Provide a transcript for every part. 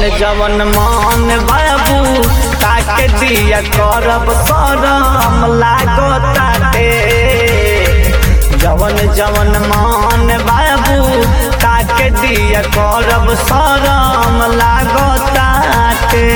जवन मान बाबू ताके दिया करब सरम लागताटे जवन जवन मान बाबू ताके दिया करब सरम लागताटे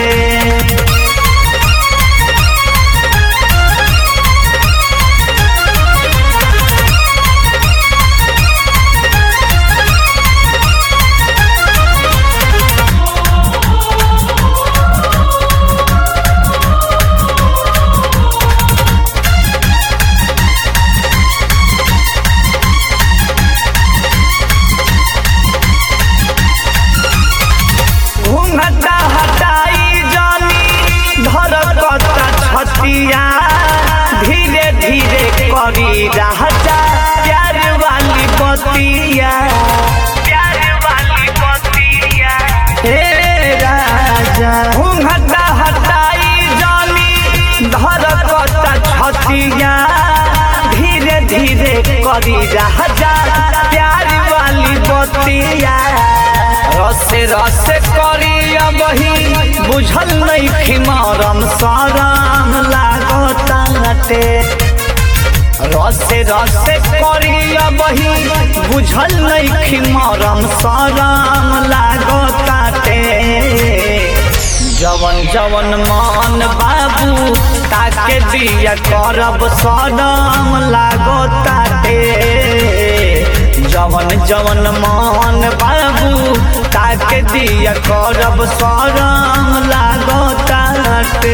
घूंघटा हटाई जानी धरकता छतिया धीरे धीरे करी राजा प्यार वाली बतिया प्यार वाली बतिया हे राजा घूंघटा हटाई जानी धरकता छतिया धीरे धीरे करी राजा प्यार वाली बतिया रसे रसे करी अबही बुझल नहीं खिमारम साराम लागताटे रसे रसे करी अबही बुझल नहीं खिमारम साराम लागताटे जवन जवन मान बाबू ताके दिया करब सदम लागताटे जवन जवन मान बाबू ताके दिया करब सरम लागताटे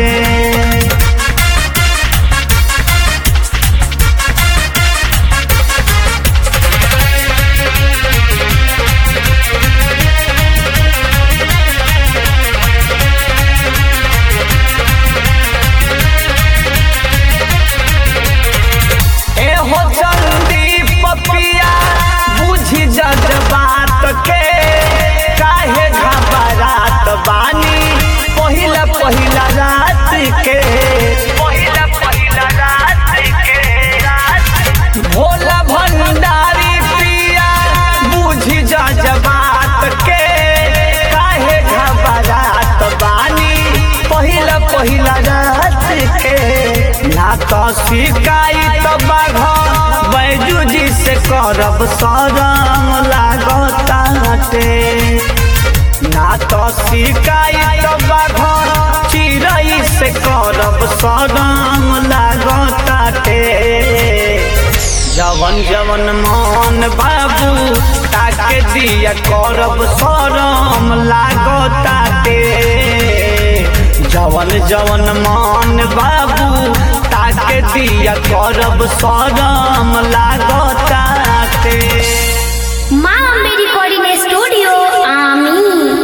एहो चंदी पपिया बुझी जज बात के काहे घबरात बानी पहिला पहिला रात के पहिला पहिला रात के भोला भंडारी पिया बुझी जज बात के काहे घबरात बानी पहिला पहिला रात के ना तो शिकायत बाघ बैजू जी से करब सरम लागताटे ना तो शिकायत बाघ चिड़ै से करब सरम लागताटे जवन जवन मान बाबू ताके दिया करब सरम लागताटे जवन जवन मान बाबू ताके दिया करब सरम लागताटे